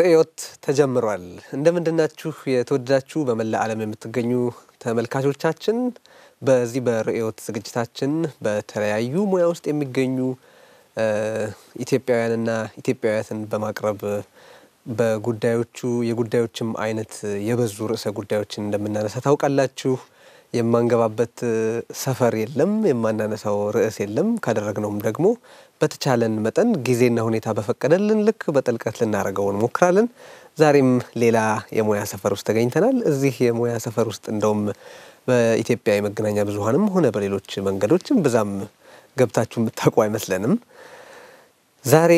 ርዕዮት ተጀምሯል። እንደምንድናችሁ የተወደዳችሁ በመላ ዓለም የምትገኙ ተመልካቾቻችን። በዚህ በርዕዮት ዝግጅታችን በተለያዩ ሙያ ውስጥ የሚገኙ ኢትዮጵያውያንና ኢትዮጵያውያትን በማቅረብ በጉዳዮቹ የጉዳዮችም አይነት የበዙ ርዕሰ ጉዳዮችን እንደምናነሳ ታውቃላችሁ። የማንገባበት ሰፈር የለም፣ የማናነሳው ርዕስ የለም። ካደረግነውም ደግሞ በተቻለን መጠን ጊዜና ሁኔታ በፈቀደልን ልክ በጥልቀት ልናደርገው እንሞክራለን። ዛሬም ሌላ የሙያ ሰፈር ውስጥ ተገኝተናል። እዚህ የሙያ ሰፈር ውስጥ እንደውም በኢትዮጵያ የመገናኛ ብዙኃንም ሆነ በሌሎች መንገዶችም ብዛም ገብታችሁ የምታውቁ አይመስለንም። ዛሬ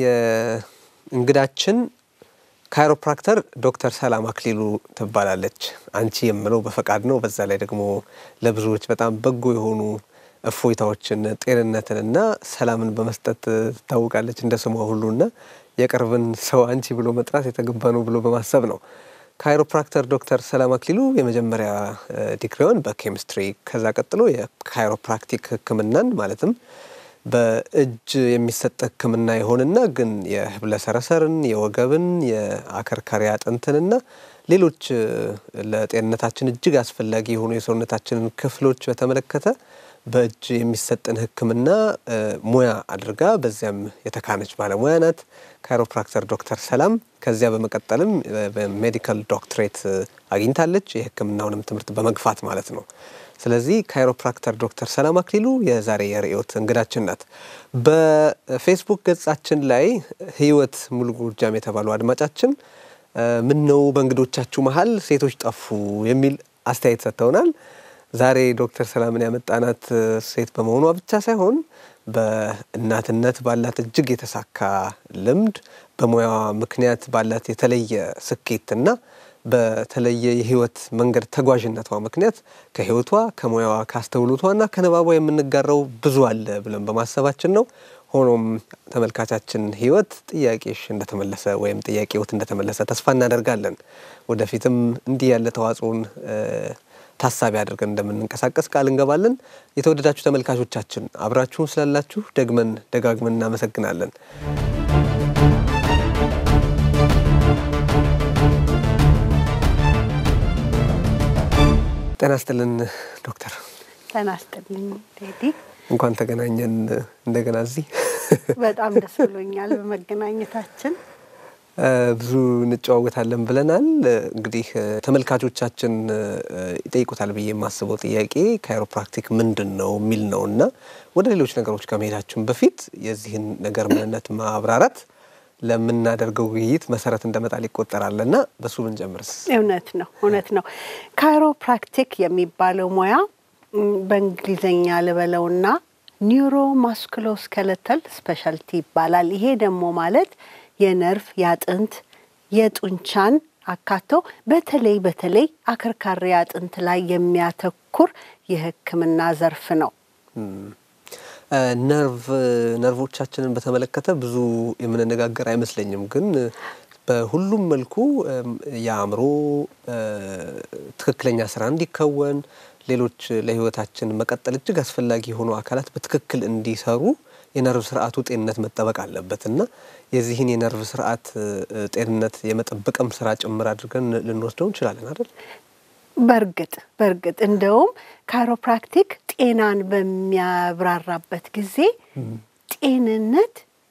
የእንግዳችን ካይሮፕራክተር ዶክተር ሰላም አክሊሉ ትባላለች። አንቺ የምለው በፈቃድ ነው። በዛ ላይ ደግሞ ለብዙዎች በጣም በጎ የሆኑ እፎይታዎችን ጤንነትንና ሰላምን በመስጠት ትታወቃለች እንደ ስሟ ሁሉና የቅርብን ሰው አንቺ ብሎ መጥራት የተገባ ነው ብሎ በማሰብ ነው። ካይሮፕራክተር ዶክተር ሰላም አክሊሉ የመጀመሪያ ዲግሪዋን በኬሚስትሪ ከዛ ቀጥሎ የካይሮፕራክቲክ ሕክምናን ማለትም በእጅ የሚሰጥ ሕክምና የሆንና ግን የህብለ ሰረሰርን፣ የወገብን፣ የአከርካሪ አጥንትንና ሌሎች ለጤንነታችን እጅግ አስፈላጊ የሆኑ የሰውነታችንን ክፍሎች በተመለከተ በእጅ የሚሰጥን ህክምና ሙያ አድርጋ በዚያም የተካነች ባለሙያ ናት። ካይሮፕራክተር ዶክተር ሰላም ከዚያ በመቀጠልም በሜዲካል ዶክትሬት አግኝታለች። የህክምናውንም ትምህርት በመግፋት ማለት ነው። ስለዚህ ካይሮፕራክተር ዶክተር ሰላም አክሊሉ የዛሬ የርዕዮት እንግዳችን ናት። በፌስቡክ ገጻችን ላይ ህይወት ሙሉ ጎጃም የተባሉ አድማጫችን ምን ነው በእንግዶቻችሁ መሀል ሴቶች ጠፉ የሚል አስተያየት ሰጥተውናል። ዛሬ ዶክተር ሰላምን ያመጣናት ሴት በመሆኗ ብቻ ሳይሆን በእናትነት ባላት እጅግ የተሳካ ልምድ በሙያዋ ምክንያት ባላት የተለየ ስኬትና በተለየ የህይወት መንገድ ተጓዥነቷ ምክንያት ከህይወቷ ከሙያዋ ካስተውሎቷና ከንባቧ የምንጋራው ብዙ አለ ብለን በማሰባችን ነው። ሆኖም ተመልካቻችን ህይወት ጥያቄሽ እንደተመለሰ ወይም ጥያቄዎት እንደተመለሰ ተስፋ እናደርጋለን። ወደፊትም እንዲህ ያለ ተዋጽኦን ታሳቢ አድርገን እንደምንንቀሳቀስ ቃል እንገባለን። የተወደዳችሁ ተመልካቾቻችን አብራችሁን ስላላችሁ ደግመን ደጋግመን እናመሰግናለን። ጤና ይስጥልን ዶክተር። ጤና ይስጥልኝ ቴዲ። እንኳን ተገናኘን እንደገና እዚህ። በጣም ደስ ብሎኛል በመገናኘታችን። ብዙ እንጨዋወታለን ብለናል። እንግዲህ ተመልካቾቻችን ይጠይቁታል ብዬ የማስበው ጥያቄ ካይሮፕራክቲክ ምንድን ነው የሚል ነው እና ወደ ሌሎች ነገሮች ከመሄዳችን በፊት የዚህን ነገር ምንነት ማብራራት ለምናደርገው ውይይት መሰረት እንደመጣል ይቆጠራል እና በሱ ብንጀምርስ? እውነት ነው እውነት ነው። ካይሮፕራክቲክ የሚባለው ሙያ በእንግሊዝኛ ልበለውና ኒውሮ ማስኩሎስኬለተል ስፔሻልቲ ይባላል። ይሄ ደግሞ ማለት የነርቭ የአጥንት የጡንቻን አካቶ በተለይ በተለይ አከርካሪ አጥንት ላይ የሚያተኩር የሕክምና ዘርፍ ነው። ነርቭ ነርቮቻችንን በተመለከተ ብዙ የምንነጋገር አይመስለኝም። ግን በሁሉም መልኩ የአእምሮ ትክክለኛ ስራ እንዲከወን ሌሎች ለህይወታችን መቀጠል እጅግ አስፈላጊ የሆኑ አካላት በትክክል እንዲሰሩ የነርቭ ስርዓቱ ጤንነት መጠበቅ አለበት እና የዚህን የነርቭ ስርዓት ጤንነት የመጠበቅም ስራ ጭምር አድርገን ልንወስደው እንችላለን አይደል? በእርግጥ በእርግጥ እንደውም ካይሮፕራክቲክ ጤናን በሚያብራራበት ጊዜ ጤንነት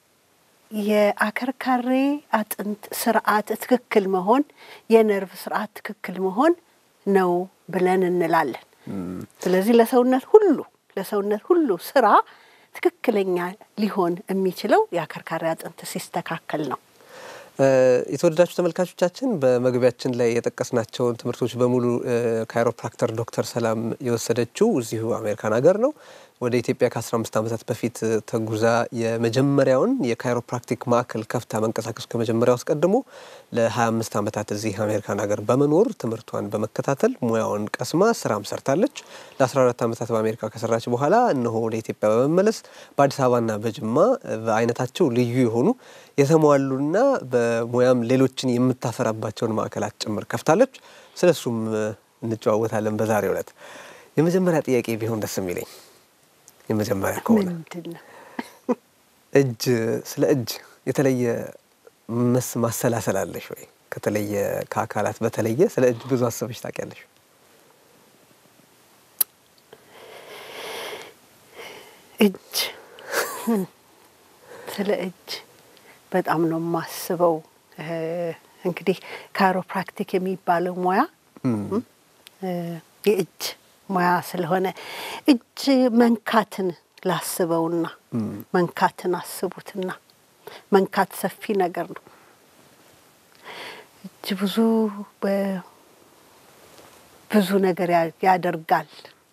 የአከርካሪ አጥንት ስርዓት ትክክል መሆን፣ የነርቭ ስርዓት ትክክል መሆን ነው ብለን እንላለን። ስለዚህ ለሰውነት ሁሉ ለሰውነት ሁሉ ስራ ትክክለኛ ሊሆን የሚችለው የአከርካሪ አጥንት ሲስተካከል ነው። የተወደዳችሁ ተመልካቾቻችን በመግቢያችን ላይ የጠቀስናቸውን ትምህርቶች በሙሉ ካይሮፕራክተር ዶክተር ሰላም የወሰደችው እዚሁ አሜሪካን ሀገር ነው። ወደ ኢትዮጵያ ከ15 ዓመታት በፊት ተጉዛ የመጀመሪያውን የካይሮፕራክቲክ ማዕከል ከፍታ መንቀሳቀስ ከመጀመሪያው አስቀድሞ ለ25 ዓመታት እዚህ አሜሪካን ሀገር በመኖር ትምህርቷን በመከታተል ሙያውን ቀስማ ስራም ሰርታለች። ለ14 ዓመታት በአሜሪካ ከሰራች በኋላ እነሆ ወደ ኢትዮጵያ በመመለስ በአዲስ አበባና በጅማ በአይነታቸው ልዩ የሆኑ የተሟሉና በሙያም ሌሎችን የምታፈራባቸውን ማዕከላት ጭምር ከፍታለች። ስለሱም እንጨዋወታለን በዛሬው ዕለት። የመጀመሪያ ጥያቄ ቢሆን ደስ የሚለኝ የመጀመሪያ ከሆነ ምንድን ነው? እጅ ስለ እጅ የተለየ መስ ማሰላሰል አለሽ ወይ? ከተለየ ከአካላት በተለየ ስለ እጅ ብዙ አሰበሽ ታውቂያለሽ? እጅ ስለ እጅ በጣም ነው የማስበው። እንግዲህ ካይሮፕራክቲክ የሚባለው ሙያ የእጅ ሙያ ስለሆነ እጅ መንካትን ላስበውና መንካትን አስቡትና መንካት ሰፊ ነገር ነው። እጅ ብዙ ብዙ ነገር ያደርጋል፣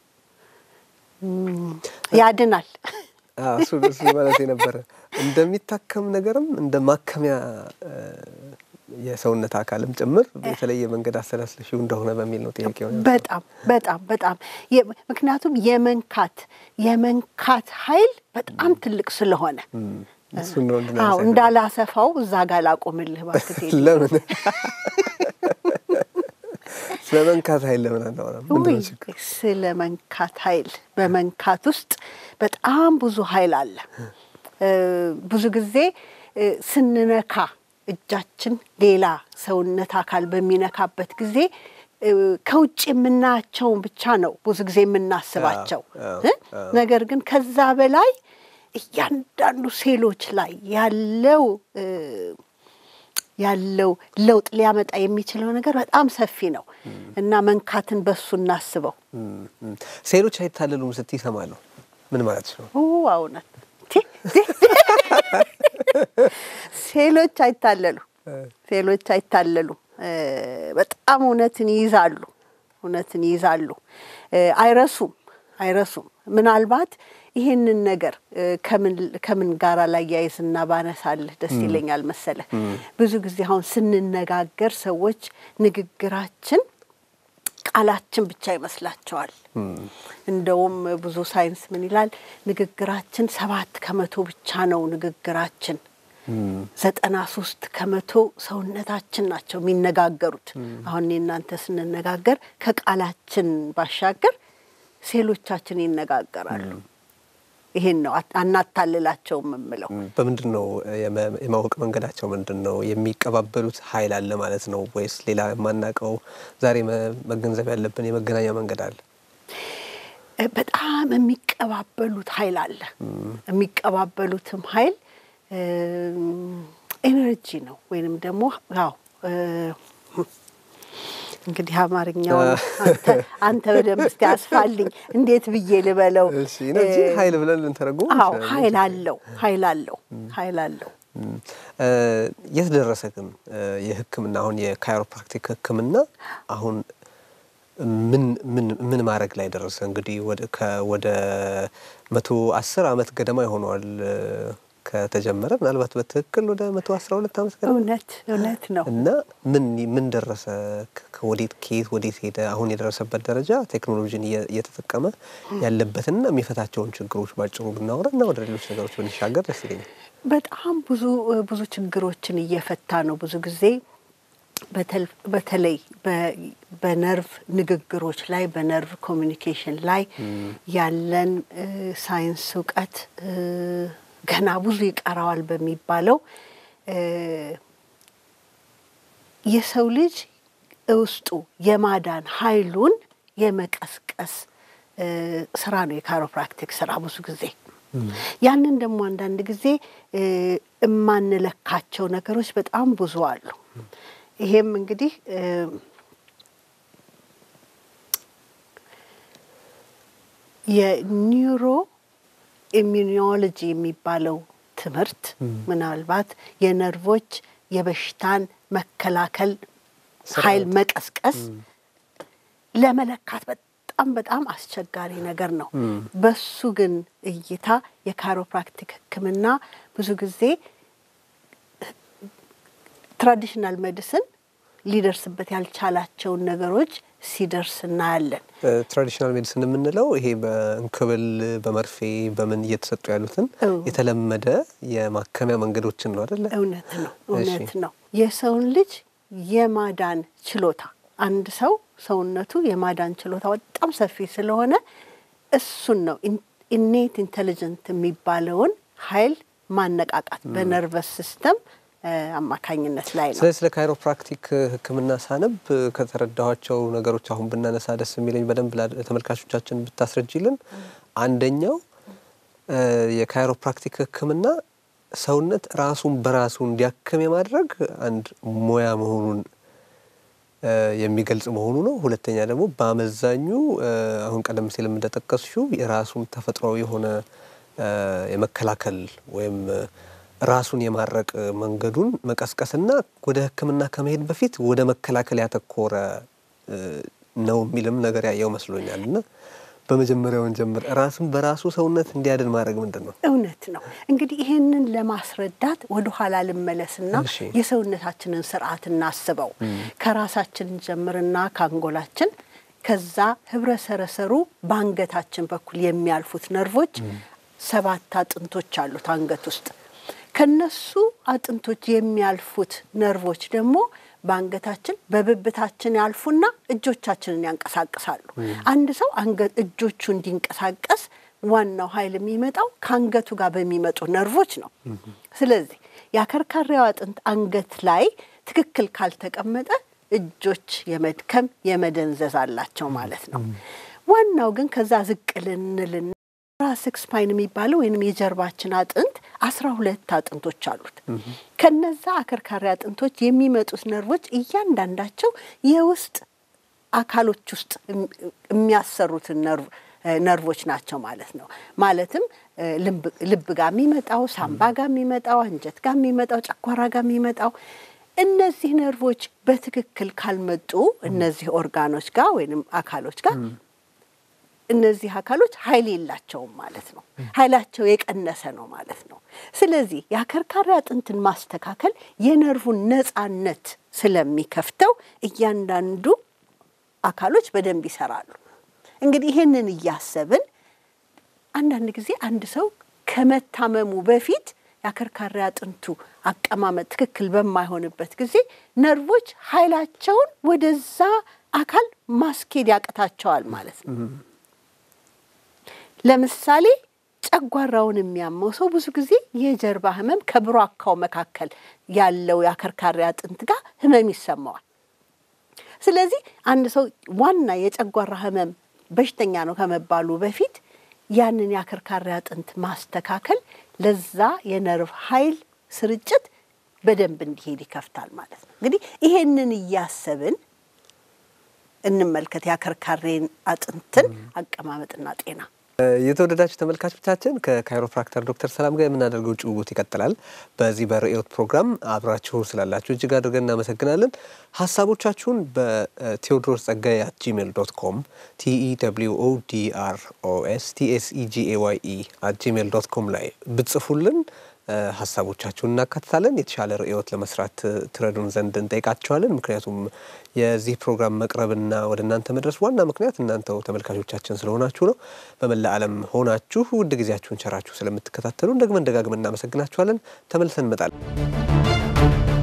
ያድናል። እሱ እሱ ማለት የነበረ እንደሚታከም ነገርም እንደ ማከሚያ የሰውነት አካልም ጭምር የተለየ መንገድ አሰላስለሽው እንደሆነ በሚል ነው ጥያቄ። በጣም በጣም በጣም ምክንያቱም የመንካት የመንካት ኃይል በጣም ትልቅ ስለሆነ እሱን ነው አዎ እንዳላሰፋው እዛ ጋር ላቆምልህ እባክህ። ለምን ስለ መንካት ኃይል ለምን አናወራም? ምንድን ነው ችግሩ? ስለ መንካት ኃይል በመንካት ውስጥ በጣም ብዙ ኃይል አለ። ብዙ ጊዜ ስንነካ እጃችን ሌላ ሰውነት አካል በሚነካበት ጊዜ ከውጭ የምናያቸውን ብቻ ነው ብዙ ጊዜ የምናስባቸው። ነገር ግን ከዛ በላይ እያንዳንዱ ሴሎች ላይ ያለው ያለው ለውጥ ሊያመጣ የሚችለው ነገር በጣም ሰፊ ነው እና መንካትን በሱ እናስበው። ሴሎች አይታለሉም ስትይ እሰማለሁ። ምን ማለት ነው? እውነት ሴሎች አይታለሉ ሴሎች አይታለሉ። በጣም እውነትን ይይዛሉ፣ እውነትን ይይዛሉ። አይረሱም አይረሱም። ምናልባት ይሄንን ነገር ከምን ጋራ ላያይዝና ባነሳልህ ደስ ይለኛል መሰለህ። ብዙ ጊዜ አሁን ስንነጋገር ሰዎች ንግግራችን ቃላችን ብቻ ይመስላቸዋል። እንደውም ብዙ ሳይንስ ምን ይላል? ንግግራችን ሰባት ከመቶ ብቻ ነው ንግግራችን ዘጠና ሶስት ከመቶ ሰውነታችን ናቸው የሚነጋገሩት። አሁን እናንተ ስንነጋገር ከቃላችን ባሻገር ሴሎቻችን ይነጋገራሉ። ይሄን ነው አናታልላቸውም የምለው። በምንድን ነው የማወቅ መንገዳቸው ምንድን ነው? የሚቀባበሉት ኃይል አለ ማለት ነው ወይስ ሌላ የማናውቀው ዛሬ መገንዘብ ያለብን የመገናኛ መንገድ አለ? በጣም የሚቀባበሉት ኃይል አለ። የሚቀባበሉትም ኃይል ኤነርጂ ነው ወይንም ደግሞ ያው እንግዲህ አማርኛው አንተ በደንብ እስቲ አስፋልኝ፣ እንዴት ብዬ ልበለው? ኢነርጂ ኃይል ብለን ልንተረጉም አዎ፣ ኃይል አለው፣ ኃይል አለው፣ ኃይል አለው። የት ደረሰ ግን የሕክምና አሁን የካይሮፕራክቲክ ሕክምና አሁን ምን ምን ምን ማድረግ ላይ ደረሰ? እንግዲህ ወደ መቶ አስር አመት ገደማ ይሆነዋል ከተጀመረ ምናልባት በትክክል ወደ መቶ አስራ ሁለት ዓመት ገደማ እውነት እውነት ነው። እና ምን ምን ደረሰ? ወዴት ከየት ወዴት ሄደ? አሁን የደረሰበት ደረጃ ቴክኖሎጂን እየተጠቀመ ያለበትና የሚፈታቸውን ችግሮች ባጭሩ ብናወራ እና ወደ ሌሎች ነገሮች ብንሻገር ደስ ይለኛል። በጣም ብዙ ብዙ ችግሮችን እየፈታ ነው። ብዙ ጊዜ በተለይ በነርቭ ንግግሮች ላይ በነርቭ ኮሚኒኬሽን ላይ ያለን ሳይንስ እውቀት ገና ብዙ ይቀረዋል በሚባለው የሰው ልጅ ውስጡ የማዳን ኃይሉን የመቀስቀስ ስራ ነው የካይሮፕራክቲክ ስራ ብዙ ጊዜ። ያንን ደግሞ አንዳንድ ጊዜ የማንለካቸው ነገሮች በጣም ብዙ አሉ። ይሄም እንግዲህ የኒውሮ ኢሚዩኖሎጂ የሚባለው ትምህርት ምናልባት የነርቮች የበሽታን መከላከል ኃይል መቀስቀስ ለመለካት በጣም በጣም አስቸጋሪ ነገር ነው። በሱ ግን እይታ የካይሮፕራክቲክ ሕክምና ብዙ ጊዜ ትራዲሽናል ሜዲሲን ሊደርስበት ያልቻላቸውን ነገሮች ሲደርስ እናያለን። ትራዲሽናል ሜዲሲን የምንለው ይሄ በእንክብል በመርፌ በምን እየተሰጡ ያሉትን የተለመደ የማከሚያ መንገዶችን ነው አደለ? እውነት ነው፣ እውነት ነው። የሰውን ልጅ የማዳን ችሎታ አንድ ሰው ሰውነቱ የማዳን ችሎታ በጣም ሰፊ ስለሆነ እሱን ነው ኢኔት ኢንቴሊጀንት የሚባለውን ኃይል ማነቃቃት በነርቨስ ሲስተም አማካኝነት ላይ ነው። ስለዚህ ስለ ካይሮፕራክቲክ ሕክምና ሳነብ ከተረዳኋቸው ነገሮች አሁን ብናነሳ ደስ የሚለኝ በደንብ ተመልካቾቻችን ብታስረጅልን፣ አንደኛው የካይሮፕራክቲክ ሕክምና ሰውነት ራሱን በራሱ እንዲያክም የማድረግ አንድ ሙያ መሆኑን የሚገልጽ መሆኑ ነው። ሁለተኛ ደግሞ በአመዛኙ አሁን ቀደም ሲል እንደጠቀስሽው የራሱን ተፈጥሯዊ የሆነ የመከላከል ወይም ራሱን የማረቅ መንገዱን መቀስቀስና ወደ ሕክምና ከመሄድ በፊት ወደ መከላከል ያተኮረ ነው የሚልም ነገር ያየው መስሎኛል እና በመጀመሪያውን ጀምር ራሱን በራሱ ሰውነት እንዲያድን ማድረግ ምንድን ነው? እውነት ነው። እንግዲህ ይህንን ለማስረዳት ወደ ኋላ ልመለስና የሰውነታችንን ስርዓት እናስበው። ከራሳችን ጀምርና ከአንጎላችን፣ ከዛ ህብረ ሰረሰሩ በአንገታችን በኩል የሚያልፉት ነርቮች ሰባት አጥንቶች አሉት አንገት ውስጥ። ከነሱ አጥንቶች የሚያልፉት ነርቮች ደግሞ በአንገታችን በብብታችን ያልፉና እጆቻችንን ያንቀሳቅሳሉ። አንድ ሰው እጆቹ እንዲንቀሳቀስ ዋናው ኃይል የሚመጣው ከአንገቱ ጋር በሚመጡ ነርቮች ነው። ስለዚህ የአከርካሪው አጥንት አንገት ላይ ትክክል ካልተቀመጠ እጆች የመድከም የመደንዘዝ አላቸው ማለት ነው። ዋናው ግን ከዛ ዝቅ ልንልና ራስክ ስፓይን የሚባለው ወይም የጀርባችን አጥንት አስራ ሁለት አጥንቶች አሉት። ከነዛ አከርካሪ አጥንቶች የሚመጡት ነርቮች እያንዳንዳቸው የውስጥ አካሎች ውስጥ የሚያሰሩትን ነርቮች ናቸው ማለት ነው። ማለትም ልብ ጋር የሚመጣው፣ ሳምባ ጋር የሚመጣው፣ አንጀት ጋር የሚመጣው፣ ጨጓራ ጋር የሚመጣው እነዚህ ነርቮች በትክክል ካልመጡ እነዚህ ኦርጋኖች ጋር ወይም አካሎች ጋር እነዚህ አካሎች ኃይል የላቸውም ማለት ነው። ኃይላቸው የቀነሰ ነው ማለት ነው። ስለዚህ የአከርካሪ አጥንትን ማስተካከል የነርቭን ነፃነት ስለሚከፍተው እያንዳንዱ አካሎች በደንብ ይሰራሉ። እንግዲህ ይህንን እያሰብን አንዳንድ ጊዜ አንድ ሰው ከመታመሙ በፊት የአከርካሪ አጥንቱ አቀማመጥ ትክክል በማይሆንበት ጊዜ ነርቮች ኃይላቸውን ወደዛ አካል ማስኬድ ያቅታቸዋል ማለት ነው። ለምሳሌ ጨጓራውን የሚያመው ሰው ብዙ ጊዜ የጀርባ ህመም ከብሯካው መካከል ያለው የአከርካሪ አጥንት ጋር ህመም ይሰማዋል። ስለዚህ አንድ ሰው ዋና የጨጓራ ህመም በሽተኛ ነው ከመባሉ በፊት ያንን የአከርካሪ አጥንት ማስተካከል ለዛ የነርቭ ኃይል ስርጭት በደንብ እንዲሄድ ይከፍታል ማለት ነው። እንግዲህ ይሄንን እያሰብን እንመልከት የአከርካሪን አጥንትን አቀማመጥና ጤና። የተወደዳችሁ ተመልካቾቻችን ከካይሮፕራክተር ዶክተር ሰላም ጋር የምናደርገው ጭውውት ይቀጥላል። በዚህ በርዕዮት ፕሮግራም አብራችሁ ስላላችሁ እጅግ አድርገን እናመሰግናለን። ሀሳቦቻችሁን በቴዎድሮስ ጸጋዬ አት ጂሜል ዶት ኮም ቲኢ ደብሊው ኦ ዲ አር ኦ ኤስ ቲኤስኢጂኤ ዋይ ኢ አት ጂሜል ዶት ኮም ላይ ብትጽፉልን ሀሳቦቻችሁን እናካትታለን። የተሻለ ርዕዮት ለመስራት ትረዱን ዘንድ እንጠይቃቸዋለን። ምክንያቱም የዚህ ፕሮግራም መቅረብና ወደ እናንተ መድረስ ዋና ምክንያት እናንተው ተመልካቾቻችን ስለሆናችሁ ነው። በመላ ዓለም ሆናችሁ ውድ ጊዜያችሁን ቸራችሁ ስለምትከታተሉን ደግመን ደጋግመን እናመሰግናችኋለን። ተመልሰን እንመጣለን።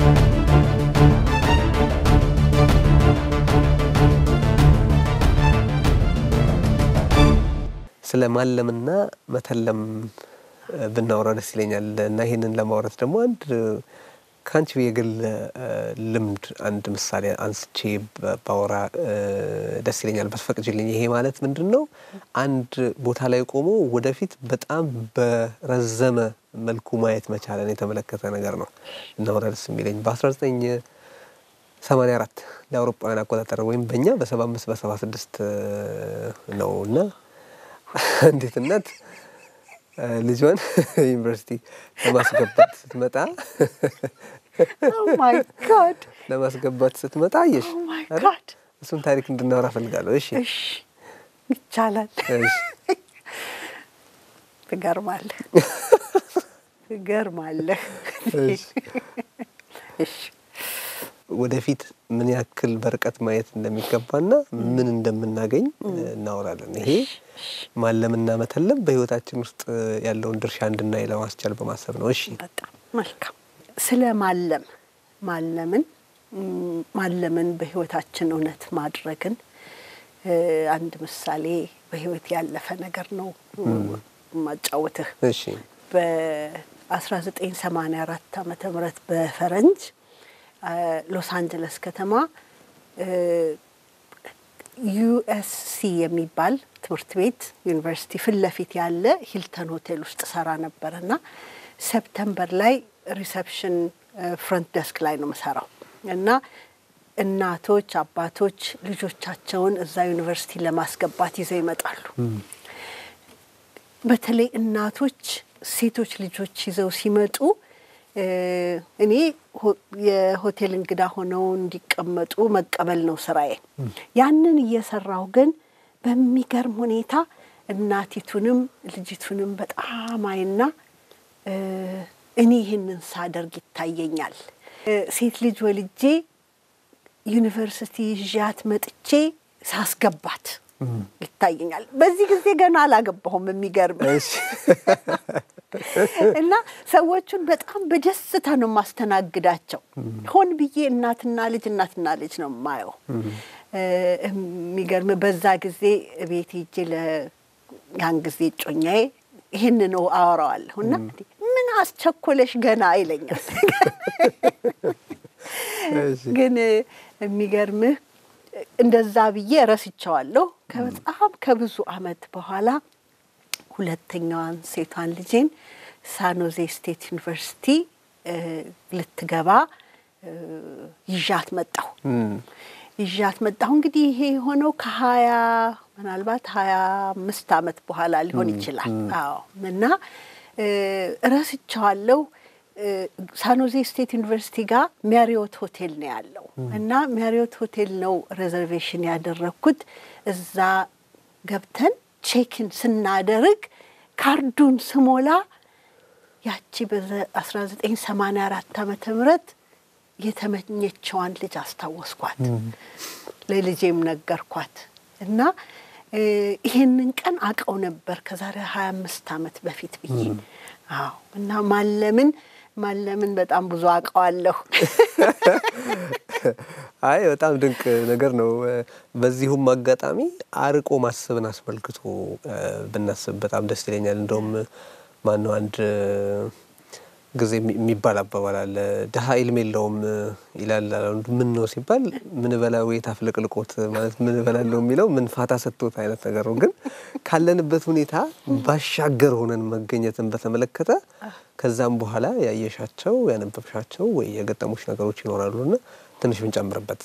ስለ ማለምና መተለም ብናወራ ደስ ይለኛል እና ይህንን ለማውራት ደግሞ አንድ ከአንቺ የግል ልምድ አንድ ምሳሌ አንስቼ ባወራ ደስ ይለኛል ብትፈቅጂልኝ። ይሄ ማለት ምንድን ነው? አንድ ቦታ ላይ ቆሞ ወደፊት በጣም በረዘመ መልኩ ማየት መቻለን የተመለከተ ነገር ነው እናወራ ደስ የሚለኝ በአስራ ዘጠኝ ሰማንያ አራት ለአውሮፓውያን አቆጣጠር ወይም በእኛ በሰባ አምስት በሰባ ስድስት ነው እና እንዴት እናት ልጇን ዩኒቨርሲቲ ለማስገባት ስትመጣ ለማስገባት ስትመጣ አየሽ፣ እሱን ታሪክ እንድናወራ ፈልጋለሁ። እሺ፣ ይቻላል። ትገርማለህ፣ ትገርማለህ። እሺ ወደፊት ምን ያክል በርቀት ማየት እንደሚገባና ምን እንደምናገኝ እናወራለን። ይሄ ማለምና መተለም በሕይወታችን ውስጥ ያለውን ድርሻ እንድናይ ለማስቻል በማሰብ ነው። እሺ፣ በጣም መልካም። ስለ ማለም ማለምን ማለምን በሕይወታችን እውነት ማድረግን አንድ ምሳሌ በሕይወት ያለፈ ነገር ነው ማጫወትህ። እሺ፣ 1984 ዓመተ ምህረት በፈረንጅ ሎስ አንጀለስ ከተማ ዩኤስሲ የሚባል ትምህርት ቤት ዩኒቨርሲቲ ፊት ለፊት ያለ ሂልተን ሆቴል ውስጥ ሰራ ነበር እና ሰፕተምበር ላይ ሪሰፕሽን ፍሮንት ደስክ ላይ ነው የምሰራው እና እናቶች፣ አባቶች ልጆቻቸውን እዛ ዩኒቨርሲቲ ለማስገባት ይዘው ይመጣሉ። በተለይ እናቶች ሴቶች ልጆች ይዘው ሲመጡ እኔ የሆቴል እንግዳ ሆነው እንዲቀመጡ መቀበል ነው ስራዬ። ያንን እየሰራሁ ግን በሚገርም ሁኔታ እናቲቱንም ልጅቱንም በጣም አይና እኔ ይህንን ሳደርግ ይታየኛል። ሴት ልጅ ወልጄ ዩኒቨርሲቲ ይዣት መጥቼ ሳስገባት ይታየኛል። በዚህ ጊዜ ገና አላገባሁም። የሚገርም እና ሰዎቹን በጣም በደስታ ነው የማስተናግዳቸው። ሆን ብዬ እናትና ልጅ እናትና ልጅ ነው የማየው። የሚገርም በዛ ጊዜ ቤት ሄጄ ያን ጊዜ እጮኛዬ ይህን ነው አወራዋለሁ እና ምን አስቸኮለሽ ገና ይለኛል። ግን የሚገርምህ እንደዛ ብዬ ረስቸዋለሁ። በጣም ከብዙ አመት በኋላ ሁለተኛዋን ሴቷን ልጄን ሳኖዜ ስቴት ዩኒቨርሲቲ ልትገባ ይዣት መጣሁ ይዣት መጣሁ። እንግዲህ ይሄ የሆነው ከሀያ ምናልባት ሀያ አምስት አመት በኋላ ሊሆን ይችላል። አዎ እና ረስቸዋለሁ። ሳኖዜ ስቴት ዩኒቨርሲቲ ጋር ሜሪዮት ሆቴል ነው ያለው እና ሜሪዮት ሆቴል ነው ሬዘርቬሽን ያደረግኩት። እዛ ገብተን ቼክን ስናደርግ ካርዱን ስሞላ ያቺ በ1984 ዓመተ ምህረት የተመኘችዋን ልጅ አስታወስኳት። ለልጄም ነገርኳት እና ይሄንን ቀን አውቀው ነበር ከዛሬ ሀያ አምስት ዓመት በፊት ብዬ አዎ እና ማለምን ማለምን በጣም ብዙ አውቀዋለሁ። አይ በጣም ድንቅ ነገር ነው። በዚሁም አጋጣሚ አርቆ ማሰብን አስመልክቶ ብናስብ በጣም ደስ ይለኛል። እንደውም ማነው አንድ ጊዜ የሚባል አባባል አለ። ድሀ ኢልም የለውም ይላል። ምን ነው ሲባል ምን በላው የት አፍለቅልቆት ማለት ምን በላለው የሚለው ምን ፋታ ሰጥቶት አይነት ነገር ነው። ግን ካለንበት ሁኔታ ባሻገር ሆነን መገኘትን በተመለከተ ከዛም በኋላ ያየሻቸው ያነበብሻቸው ወይ የገጠሙሽ ነገሮች ይኖራሉና ትንሽ ብንጨምርበት።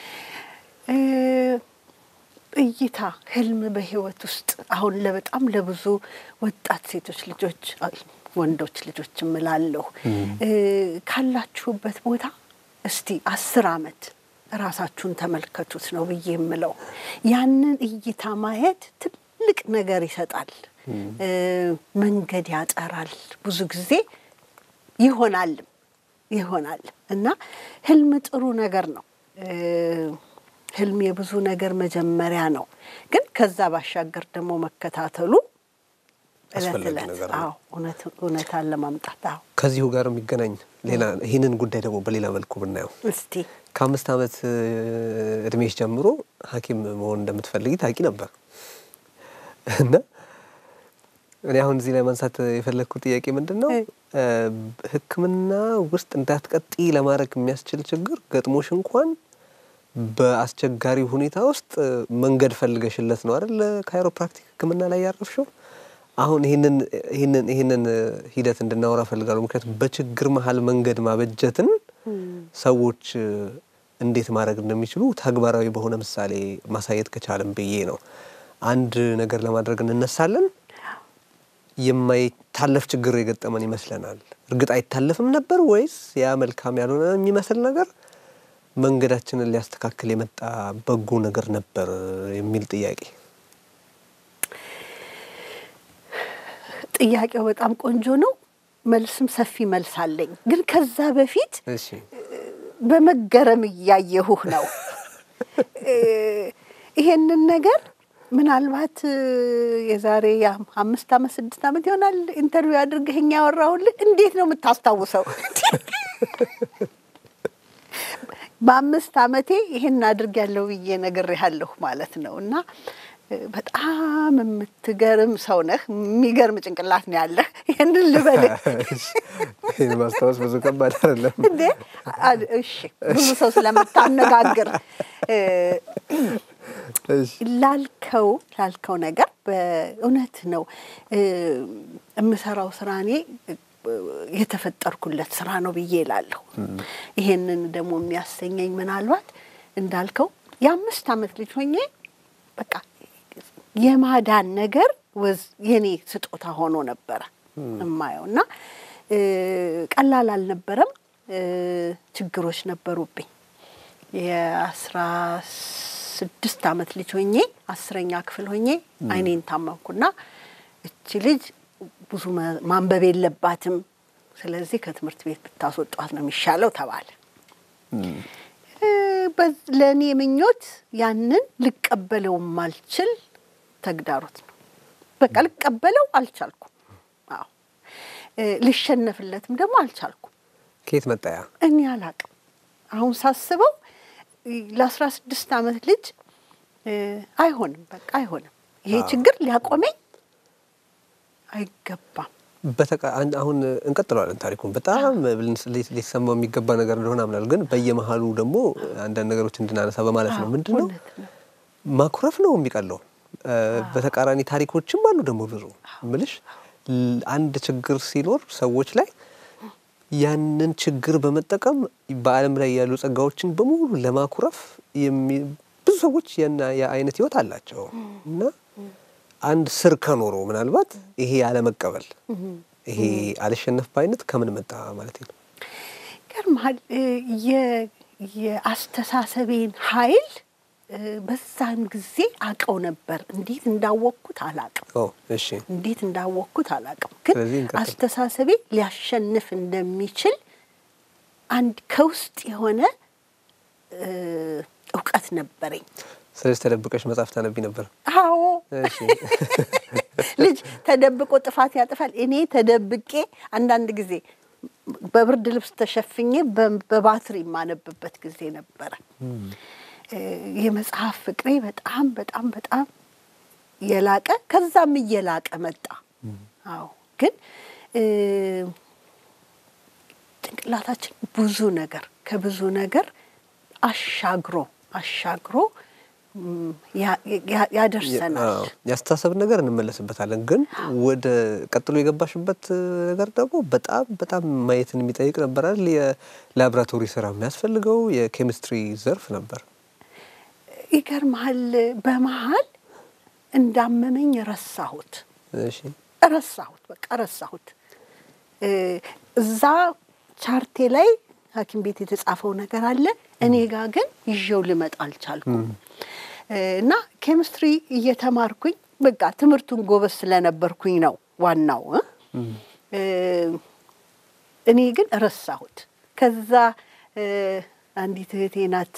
እይታ፣ ህልም በህይወት ውስጥ አሁን ለበጣም ለብዙ ወጣት ሴቶች ልጆች ወንዶች ልጆች እምላለሁ ካላችሁበት ቦታ እስቲ አስር አመት ራሳችሁን ተመልከቱት ነው ብዬ የምለው። ያንን እይታ ማየት ትልቅ ነገር ይሰጣል፣ መንገድ ያጠራል። ብዙ ጊዜ ይሆናልም ይሆናል እና ህልም ጥሩ ነገር ነው። ህልም የብዙ ነገር መጀመሪያ ነው። ግን ከዛ ባሻገር ደግሞ መከታተሉ እለት እለት እውነታን ለማምጣት አዎ ከዚሁ ጋር የሚገናኝ ሌላ ይህንን ጉዳይ ደግሞ በሌላ መልኩ ብናየው እስቲ ከአምስት ዓመት እድሜሽ ጀምሮ ሐኪም መሆን እንደምትፈልጊ ታውቂ ነበር እና እኔ አሁን እዚህ ላይ ማንሳት የፈለግኩት ጥያቄ ምንድን ነው፣ ሕክምና ውስጥ እንዳትቀጥይ ለማድረግ የሚያስችል ችግር ገጥሞሽ እንኳን በአስቸጋሪ ሁኔታ ውስጥ መንገድ ፈልገሽለት ነው አይደል ካይሮፕራክቲክ ሕክምና ላይ ያረፍሽው። አሁን ይህንን ይህንን ይህንን ሂደት እንድናወራ ፈልጋለሁ። ምክንያቱም በችግር መሀል መንገድ ማበጀትን ሰዎች እንዴት ማድረግ እንደሚችሉ ተግባራዊ በሆነ ምሳሌ ማሳየት ከቻለም ብዬ ነው። አንድ ነገር ለማድረግ እንነሳለን፣ የማይታለፍ ችግር የገጠመን ይመስለናል። እርግጥ አይታለፍም ነበር ወይስ ያ መልካም ያልሆነ የሚመስል ነገር መንገዳችንን ሊያስተካክል የመጣ በጎ ነገር ነበር የሚል ጥያቄ ጥያቄው በጣም ቆንጆ ነው። መልስም ሰፊ መልስ አለኝ። ግን ከዛ በፊት እሺ በመገረም እያየሁህ ነው። ይሄንን ነገር ምናልባት የዛሬ አምስት ዓመት ስድስት ዓመት ይሆናል ኢንተርቪው አድርገኸኝ ያወራሁልህ። እንዴት ነው የምታስታውሰው? በአምስት ዓመቴ ይሄን አድርጌያለሁ ብዬ ነግሬሃለሁ ማለት ነው እና በጣም የምትገርም ሰው ነህ። የሚገርም ጭንቅላት ነው ያለህ። ይህንን ልበልህ ይህን ማስታወስ ብዙ ከባድ አይደለም። እንዴ? እሺ፣ ብዙ ሰው ስለምታነጋግር ላልከው ላልከው ነገር በእውነት ነው የምሰራው ስራ እኔ የተፈጠርኩለት ስራ ነው ብዬ እላለሁ። ይሄንን ደግሞ የሚያሰኘኝ ምናልባት እንዳልከው የአምስት ዓመት ልጅ ሆኜ በቃ የማዳን ነገር ወዝ የኔ ስጦታ ሆኖ ነበረ እማየው እና ቀላል አልነበረም። ችግሮች ነበሩብኝ። የአስራ ስድስት ዓመት ልጅ ሆኜ አስረኛ ክፍል ሆኜ አይኔን ታመምኩና እቺ ልጅ ብዙ ማንበብ የለባትም፣ ስለዚህ ከትምህርት ቤት ብታስወጧት ነው የሚሻለው ተባለ። ለእኔ ምኞት ያንን ልቀበለው ማልችል ተግዳሮት ነው። በቃ ልቀበለው አልቻልኩም። አዎ ልሸነፍለትም ደግሞ አልቻልኩም። ከየት መጣያ? እኔ አላቅም። አሁን ሳስበው ለአስራ ስድስት ዓመት ልጅ አይሆንም፣ በቃ አይሆንም። ይሄ ችግር ሊያቆመኝ አይገባም። አሁን እንቀጥለዋለን ታሪኩን በጣም ሊሰማው የሚገባ ነገር እንደሆነ አምናለሁ። ግን በየመሀሉ ደግሞ አንዳንድ ነገሮች እንድናነሳ በማለት ነው። ምንድን ነው ማኩረፍ ነው የሚቀለው። በተቃራኒ ታሪኮችም አሉ ደግሞ ብዙ ምልሽ አንድ ችግር ሲኖር ሰዎች ላይ ያንን ችግር በመጠቀም በዓለም ላይ ያሉ ጸጋዎችን በሙሉ ለማኩረፍ ብዙ ሰዎች የአይነት ህይወት አላቸው እና አንድ ስር ከኖሮ ምናልባት ይሄ ያለመቀበል ይሄ አልሸነፍ ባይነት ከምን መጣ ማለት ነው? ይገርምሃል። የአስተሳሰቤን ኃይል በዛን ጊዜ አቀው ነበር። እንዴት እንዳወቅኩት አላቅም። እሺ፣ እንዴት እንዳወቅኩት አላቅም። ግን አስተሳሰቤ ሊያሸንፍ እንደሚችል አንድ ከውስጥ የሆነ እውቀት ነበረኝ። ስለዚህ ተደብቀሽ መጽሐፍ ታነቢ ነበር? አዎ ልጅ ተደብቆ ጥፋት ያጠፋል። እኔ ተደብቄ አንዳንድ ጊዜ በብርድ ልብስ ተሸፍኜ በባትሪ የማነብበት ጊዜ ነበረ። የመጽሐፍ ፍቅሬ በጣም በጣም በጣም የላቀ ከዛም እየላቀ መጣ። አዎ ግን ጭንቅላታችን ብዙ ነገር ከብዙ ነገር አሻግሮ አሻግሮ ያደርሰናል። ያስተሳሰብን ነገር እንመለስበታለን። ግን ወደ ቀጥሎ የገባሽበት ነገር ደግሞ በጣም በጣም ማየትን የሚጠይቅ ነበር አይደል? የላቦራቶሪ ስራ የሚያስፈልገው የኬሚስትሪ ዘርፍ ነበር። ይገርምሃል፣ በመሀል እንዳመመኝ ረሳሁት ረሳሁት፣ በቃ ረሳሁት። እዛ ቻርቴ ላይ ሐኪም ቤት የተጻፈው ነገር አለ። እኔ ጋር ግን ይዤው ልመጣ አልቻልኩም። እና ኬሚስትሪ እየተማርኩኝ በቃ ትምህርቱን ጎበዝ ስለነበርኩኝ ነው ዋናው። እኔ ግን ረሳሁት። ከዛ አንዲት እህቴ ናት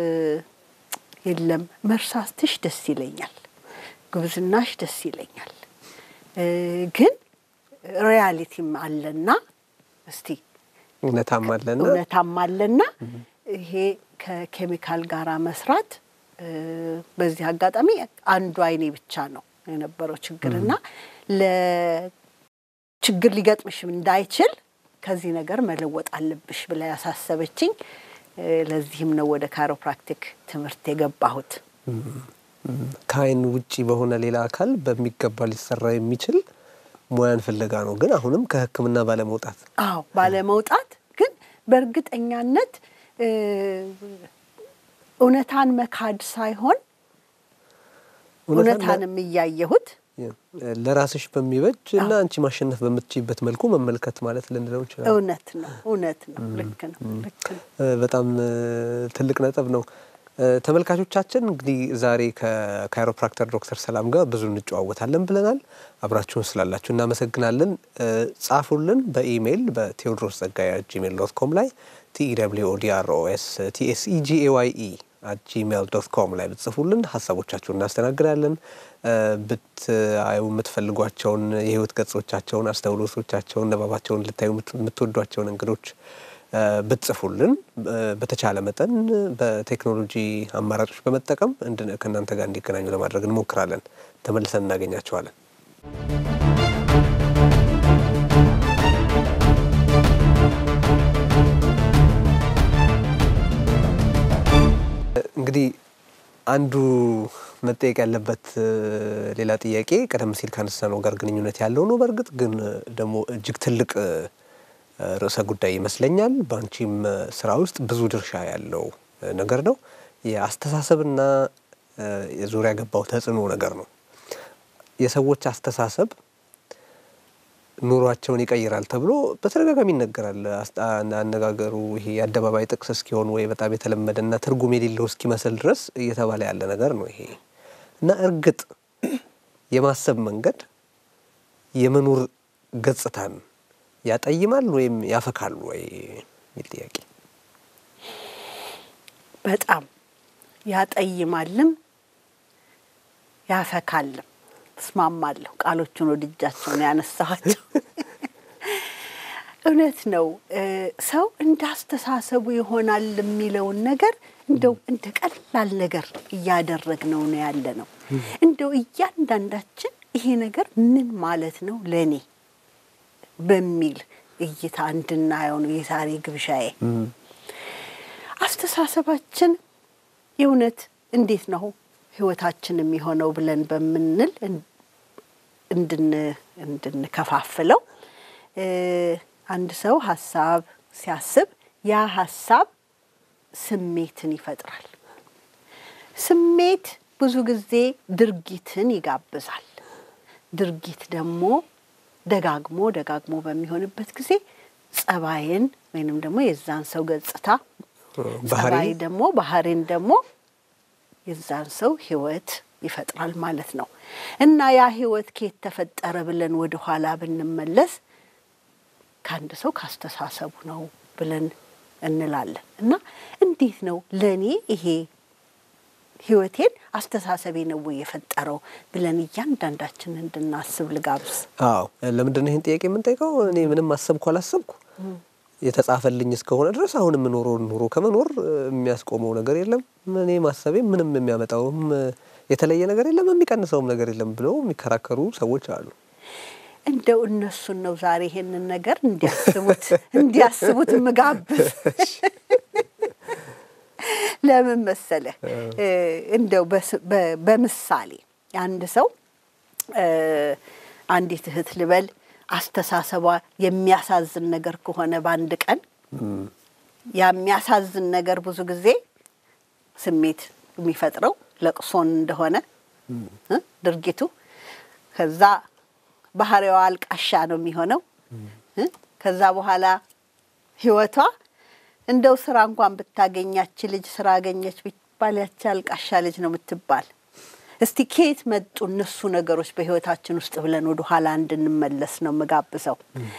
የለም መርሳትሽ ደስ ይለኛል፣ ጉብዝናሽ ደስ ይለኛል፣ ግን ሪያሊቲም አለና እስቲ እውነታም አለና እውነታም አለና ይሄ ከኬሚካል ጋር መስራት በዚህ አጋጣሚ አንዱ አይኔ ብቻ ነው የነበረው ችግርና ለችግር ሊገጥምሽ እንዳይችል ከዚህ ነገር መለወጥ አለብሽ ብላ ያሳሰበችኝ። ለዚህም ነው ወደ ካይሮፕራክቲክ ትምህርት የገባሁት። ከአይን ውጪ በሆነ ሌላ አካል በሚገባ ሊሰራ የሚችል ሙያን ፍለጋ ነው። ግን አሁንም ከሕክምና ባለመውጣት አዎ፣ ባለመውጣት ግን በእርግጠኛነት እውነታን መካድ ሳይሆን እውነታንም እያየሁት ለራስሽ በሚበጅ እና አንቺ ማሸነፍ በምትችይበት መልኩ መመልከት ማለት ልንለው እንችላለን። እውነት ነው፣ እውነት ነው። ልክ ነው፣ ልክ ነው። በጣም ትልቅ ነጥብ ነው። ተመልካቾቻችን እንግዲህ ዛሬ ከካይሮፕራክተር ዶክተር ሰላም ጋር ብዙ እንጨዋወታለን ብለናል። አብራችሁን ስላላችሁ እናመሰግናለን። ጻፉልን በኢሜይል በቴዎድሮስ ጸጋዬ ጂሜል ዶት ኮም ላይ ቲኢደብሊውኦዲአርኦኤስ ቲኤስኢጂኤዋይኢ አት ጂሜል ዶት ኮም ላይ ብትጽፉልን ሀሳቦቻችሁን እናስተናግዳለን። ብታዩ የምትፈልጓቸውን የህይወት ገጾቻቸውን፣ አስተውሎቶቻቸውን፣ ንባባቸውን ልታዩ የምትወዷቸውን እንግዶች ብትጽፉልን በተቻለ መጠን በቴክኖሎጂ አማራጮች በመጠቀም ከእናንተ ጋር እንዲገናኙ ለማድረግ እንሞክራለን። ተመልሰን እናገኛቸዋለን። እንግዲህ አንዱ መጠየቅ ያለበት ሌላ ጥያቄ ቀደም ሲል ካነሳነው ጋር ግንኙነት ያለው ነው። በእርግጥ ግን ደግሞ እጅግ ትልቅ ርዕሰ ጉዳይ ይመስለኛል። በአንቺም ስራ ውስጥ ብዙ ድርሻ ያለው ነገር ነው። የአስተሳሰብና የዙሪያ ገባው ተጽዕኖ ነገር ነው። የሰዎች አስተሳሰብ ኑሯቸውን ይቀይራል ተብሎ በተደጋጋሚ ይነገራል። አነጋገሩ ይሄ የአደባባይ ጥቅስ እስኪሆን ወይ በጣም የተለመደና ትርጉም የሌለው እስኪመስል ድረስ እየተባለ ያለ ነገር ነው ይሄ እና እርግጥ የማሰብ መንገድ የመኖር ገጽታን ያጠይማል ወይም ያፈካል ወይ የሚል ጥያቄ። በጣም ያጠይማልም ያፈካልም። እስማማለሁ። ቃሎቹን ወድጃቸውን ያነሳኋቸው እውነት ነው። ሰው እንደ አስተሳሰቡ ይሆናል የሚለውን ነገር እንደው እንደ ቀላል ነገር እያደረግነው ነው ያለ ነው። እንደው እያንዳንዳችን ይሄ ነገር ምን ማለት ነው ለእኔ በሚል እይታ እንድናየው ነው የዛሬ ግብዣዬ። አስተሳሰባችን የእውነት እንዴት ነው ህይወታችን የሚሆነው ብለን በምንል እንድንከፋፍለው አንድ ሰው ሀሳብ ሲያስብ ያ ሀሳብ ስሜትን ይፈጥራል። ስሜት ብዙ ጊዜ ድርጊትን ይጋብዛል። ድርጊት ደግሞ ደጋግሞ ደጋግሞ በሚሆንበት ጊዜ ጸባይን ወይንም ደግሞ የዛን ሰው ገጽታ ጸባይ ደግሞ ባህሪን ደግሞ የዛን ሰው ህይወት ይፈጥራል ማለት ነው። እና ያ ህይወት ከየት ተፈጠረ ብለን ወደ ኋላ ብንመለስ ከአንድ ሰው ካስተሳሰቡ ነው ብለን እንላለን። እና እንዴት ነው ለእኔ ይሄ ህይወቴን አስተሳሰቤ ነው ወይ የፈጠረው ብለን እያንዳንዳችን እንድናስብ ልጋብዝ። አዎ፣ ለምንድን ነው ይህን ጥያቄ የምንጠይቀው? እኔ ምንም አሰብኩ አላሰብኩ የተጻፈልኝ እስከሆነ ድረስ አሁን የምኖረው ኑሮ ከመኖር የሚያስቆመው ነገር የለም። እኔ ማሰቤ ምንም የሚያመጣውም የተለየ ነገር የለም፣ የሚቀንሰውም ነገር የለም ብለው የሚከራከሩ ሰዎች አሉ። እንደው እነሱን ነው ዛሬ ይሄንን ነገር እንዲያስቡት እንዲያስቡት ምጋብዝ። ለምን መሰለህ? እንደው በምሳሌ አንድ ሰው አንዲት እህት ልበል አስተሳሰቧ የሚያሳዝን ነገር ከሆነ በአንድ ቀን የሚያሳዝን ነገር ብዙ ጊዜ ስሜት የሚፈጥረው ለቅሶን እንደሆነ ድርጊቱ ከዛ ባህሪዋ አልቃሻ ነው የሚሆነው። ከዛ በኋላ ህይወቷ እንደው ስራ እንኳን ብታገኛች ልጅ ስራ አገኘች ቢባል ያቺ አልቃሻ ልጅ ነው የምትባል። እስቲ ከየት መጡ እነሱ ነገሮች በህይወታችን ውስጥ ብለን ወደ ኋላ እንድንመለስ ነው የምጋብዘው።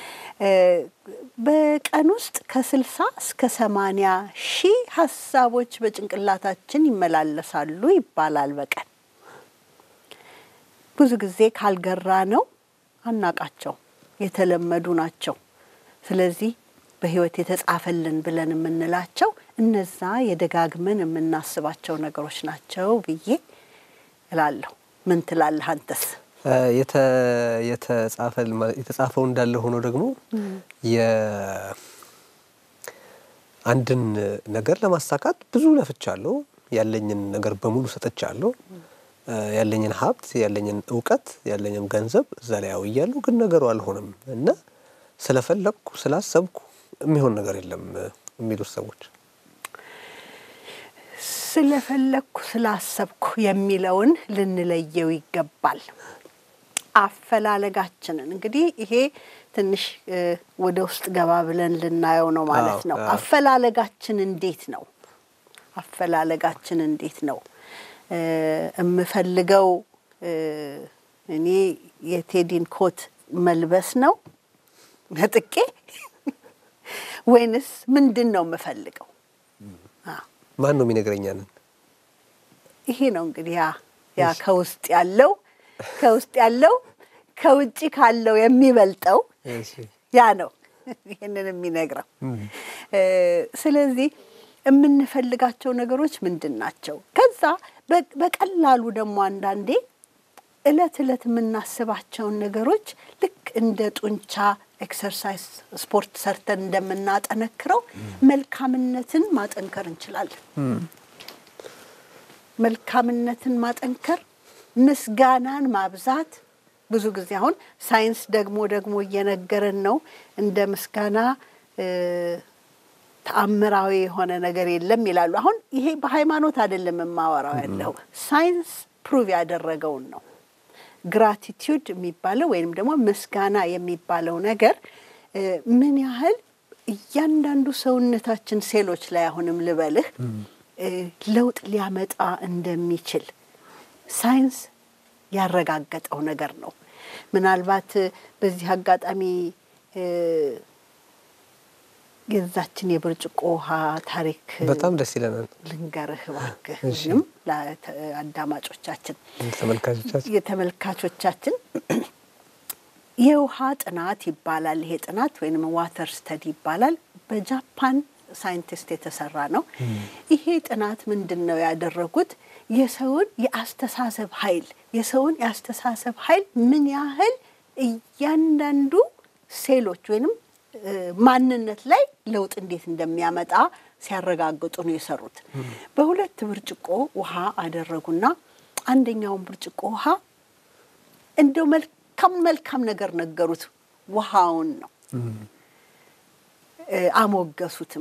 በቀን ውስጥ ከስልሳ እስከ ሰማንያ ሺህ ሀሳቦች በጭንቅላታችን ይመላለሳሉ ይባላል በቀን ብዙ ጊዜ ካልገራ ነው አናቃቸው የተለመዱ ናቸው። ስለዚህ በህይወት የተጻፈልን ብለን የምንላቸው እነዛ የደጋግመን የምናስባቸው ነገሮች ናቸው ብዬ እላለሁ። ምን ትላለህ አንተስ? የተጻፈው እንዳለ ሆኖ ደግሞ አንድን ነገር ለማሳካት ብዙ ለፍቻለሁ። ያለኝን ነገር በሙሉ ሰጥቻለሁ። ያለኝን ሀብት፣ ያለኝን እውቀት፣ ያለኝን ገንዘብ እዛ ላይ አውያለሁ። ግን ነገሩ አልሆነም እና ስለፈለግኩ ስላሰብኩ የሚሆን ነገር የለም የሚሉት ሰዎች ስለፈለግኩ ስላሰብኩ የሚለውን ልንለየው ይገባል። አፈላለጋችንን እንግዲህ ይሄ ትንሽ ወደ ውስጥ ገባ ብለን ልናየው ነው ማለት ነው። አፈላለጋችን እንዴት ነው? አፈላለጋችን እንዴት ነው? የምፈልገው እኔ የቴዲን ኮት መልበስ ነው ነጥቄ ወይንስ ምንድን ነው የምፈልገው? ማን ነው የሚነግረኛንን? ይሄ ነው እንግዲህ ያ ያ ከውስጥ ያለው ከውስጥ ያለው ከውጭ ካለው የሚበልጠው ያ ነው ይህንን የሚነግረው። ስለዚህ የምንፈልጋቸው ነገሮች ምንድን ናቸው? ከዛ በቀላሉ ደግሞ አንዳንዴ እለት እለት የምናስባቸውን ነገሮች ልክ እንደ ጡንቻ ኤክሰርሳይዝ ስፖርት ሰርተን እንደምናጠነክረው መልካምነትን ማጠንከር እንችላለን። መልካምነትን ማጠንከር፣ ምስጋናን ማብዛት። ብዙ ጊዜ አሁን ሳይንስ ደግሞ ደግሞ እየነገረን ነው እንደ ምስጋና ተአምራዊ የሆነ ነገር የለም ይላሉ። አሁን ይሄ በሃይማኖት አይደለም የማወራው ያለው ሳይንስ ፕሩቭ ያደረገውን ነው። ግራቲቲዩድ የሚባለው ወይም ደግሞ ምስጋና የሚባለው ነገር ምን ያህል እያንዳንዱ ሰውነታችን ሴሎች ላይ አሁንም ልበልህ ለውጥ ሊያመጣ እንደሚችል ሳይንስ ያረጋገጠው ነገር ነው። ምናልባት በዚህ አጋጣሚ የዛችን የብርጭቆ ውሃ ታሪክ በጣም ደስ ይለናል። ልንገርህ እባክህ ወይም ለአዳማጮቻችን ተመልካቾቻችን የተመልካቾቻችን የውሃ ጥናት ይባላል። ይሄ ጥናት ወይም ዋተር ስተዲ ይባላል። በጃፓን ሳይንቲስት የተሰራ ነው። ይሄ ጥናት ምንድን ነው ያደረጉት? የሰውን የአስተሳሰብ ኃይል የሰውን የአስተሳሰብ ኃይል ምን ያህል እያንዳንዱ ሴሎች ወይንም ማንነት ላይ ለውጥ እንዴት እንደሚያመጣ ሲያረጋግጡ ነው የሰሩት። በሁለት ብርጭቆ ውሃ አደረጉና አንደኛውን ብርጭቆ ውሃ እንደው መልካም መልካም ነገር ነገሩት። ውሃውን ነው አሞገሱትም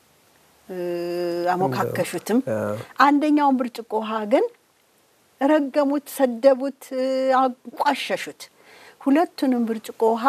አሞካከሹትም። አንደኛውን ብርጭቆ ውሃ ግን ረገሙት፣ ሰደቡት፣ አንቋሸሹት። ሁለቱንም ብርጭቆ ውሃ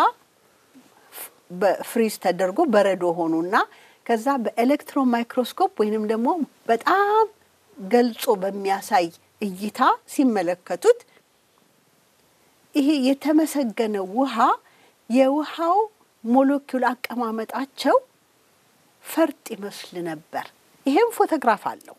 በፍሪዝ ተደርጎ በረዶ ሆኑና ከዛ በኤሌክትሮን ማይክሮስኮፕ ወይንም ደግሞ በጣም ገልጾ በሚያሳይ እይታ ሲመለከቱት ይሄ የተመሰገነው ውሃ የውሃው ሞለኪውል አቀማመጣቸው ፈርጥ ይመስል ነበር። ይሄም ፎቶግራፍ አለው።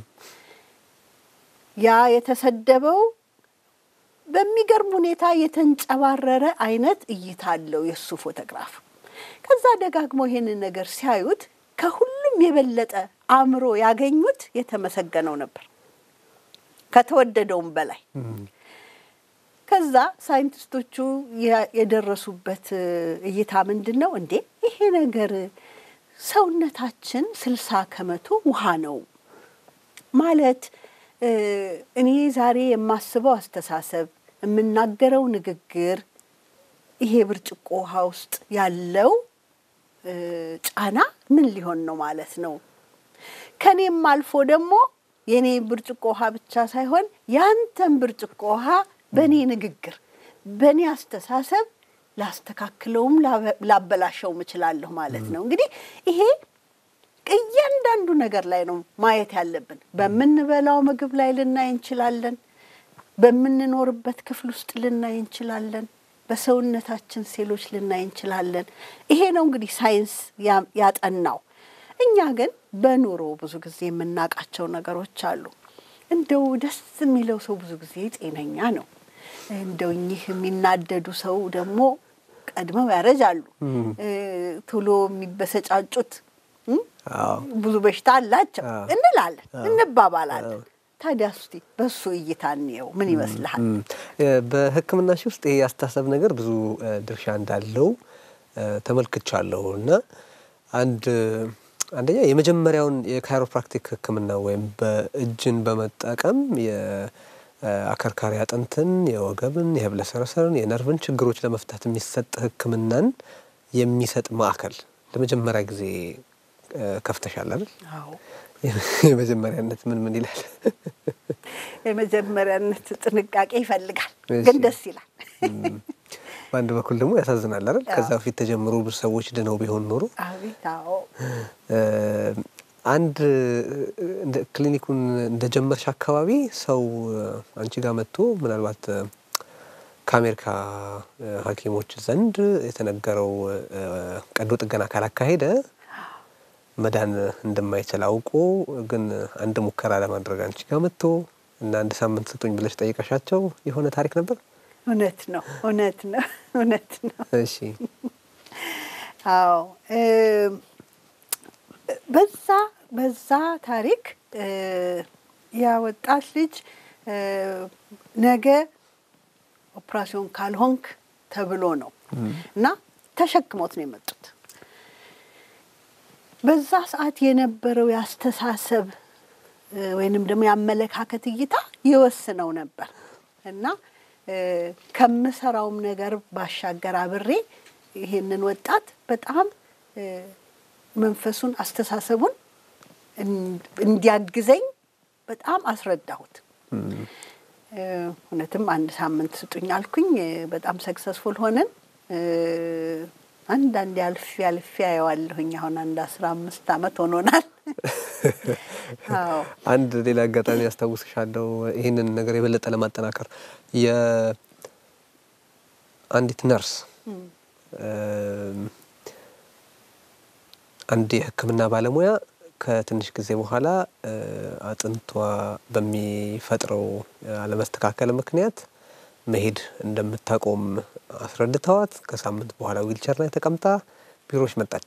ያ የተሰደበው በሚገርም ሁኔታ የተንጨባረረ አይነት እይታ አለው የእሱ ፎቶግራፍ። ከዛ ደጋግሞ ይሄንን ነገር ሲያዩት ከሁሉም የበለጠ አእምሮ ያገኙት የተመሰገነው ነበር ከተወደደውም በላይ። ከዛ ሳይንቲስቶቹ የደረሱበት እይታ ምንድን ነው? እንዴ ይሄ ነገር ሰውነታችን ስልሳ ከመቶ ውሃ ነው ማለት እኔ ዛሬ የማስበው አስተሳሰብ፣ የምናገረው ንግግር ይሄ ብርጭቆ ውሃ ውስጥ ያለው ጫና ምን ሊሆን ነው ማለት ነው። ከኔም አልፎ ደግሞ የኔ ብርጭቆ ውሃ ብቻ ሳይሆን ያንተን ብርጭቆ ውሃ በእኔ ንግግር፣ በእኔ አስተሳሰብ ላስተካክለውም ላበላሸውም እችላለሁ ማለት ነው። እንግዲህ ይሄ እያንዳንዱ ነገር ላይ ነው ማየት ያለብን። በምንበላው ምግብ ላይ ልናይ እንችላለን። በምንኖርበት ክፍል ውስጥ ልናይ እንችላለን። በሰውነታችን ሴሎች ልናይ እንችላለን። ይሄ ነው እንግዲህ ሳይንስ ያጠናው። እኛ ግን በኑሮ ብዙ ጊዜ የምናውቃቸው ነገሮች አሉ። እንደው ደስ የሚለው ሰው ብዙ ጊዜ ጤነኛ ነው። እንደው እኚህ የሚናደዱ ሰው ደግሞ ቀድመው ያረጃሉ። ቶሎ የሚበሰጫጩት ብዙ በሽታ አላቸው እንላለን፣ እንባባላለን። ታዲያ እስቲ በሱ እይታ እንየው። ምን ይመስልሃል? በሕክምና ሺ ውስጥ ይሄ ያስተሳሰብ ነገር ብዙ ድርሻ እንዳለው ተመልክቻለሁ እና አንድ አንደኛ የመጀመሪያውን የካይሮፕራክቲክ ሕክምና ወይም በእጅን በመጠቀም የአከርካሪ አጥንትን፣ የወገብን፣ የህብለሰረሰርን፣ የነርቭን ችግሮች ለመፍታት የሚሰጥ ሕክምናን የሚሰጥ ማዕከል ለመጀመሪያ ጊዜ ከፍተሻል አይደል? አዎ። የመጀመሪያነት ምን ምን ይላል? የመጀመሪያነት ጥንቃቄ ይፈልጋል፣ ግን ደስ ይላል። በአንድ በኩል ደግሞ ያሳዝናል አይደል? ከዛ በፊት ተጀምሮ ብዙ ሰዎች ድነው ቢሆን ኖሮ አቤት። አዎ። አንድ ክሊኒኩን እንደጀመርሽ አካባቢ ሰው አንቺ ጋር መጥቶ ምናልባት ከአሜሪካ ሐኪሞች ዘንድ የተነገረው ቀዶ ጥገና ካላካሄደ መዳን እንደማይችል አውቆ ግን አንድ ሙከራ ለማድረግ አንቺ ጋር መጥቶ እና አንድ ሳምንት ስጡኝ ብለሽ ጠይቀሻቸው የሆነ ታሪክ ነበር? እውነት ነው፣ እውነት ነው፣ እውነት ነው። እሺ አዎ በዛ በዛ ታሪክ ያ ወጣት ልጅ ነገ ኦፕራሲዮን ካልሆንክ ተብሎ ነው እና ተሸክሞት ነው የመጡት። በዛ ሰዓት የነበረው የአስተሳሰብ ወይንም ደግሞ የአመለካከት እይታ ይወስነው ነበር እና ከምሰራውም ነገር ባሻገር አብሬ ይሄንን ወጣት በጣም መንፈሱን አስተሳሰቡን እንዲያግዘኝ በጣም አስረዳሁት። እውነትም አንድ ሳምንት ስጡኝ አልኩኝ። በጣም ሰክሰስፉል ሆነን አንዳንድ አልፌ አልፌ አየዋለሁኝ። አሁን አንድ አስራ አምስት ዓመት ሆኖናል። አንድ ሌላ አጋጣሚ ያስታውስሻለሁ። ይህንን ነገር የበለጠ ለማጠናከር የአንዲት ነርስ አንድ የሕክምና ባለሙያ ከትንሽ ጊዜ በኋላ አጥንቷ በሚፈጥረው አለመስተካከል ምክንያት መሄድ እንደምታቆም አስረድተዋት ከሳምንት በኋላ ዊልቸር ላይ ተቀምጣ ቢሮዎች መጣች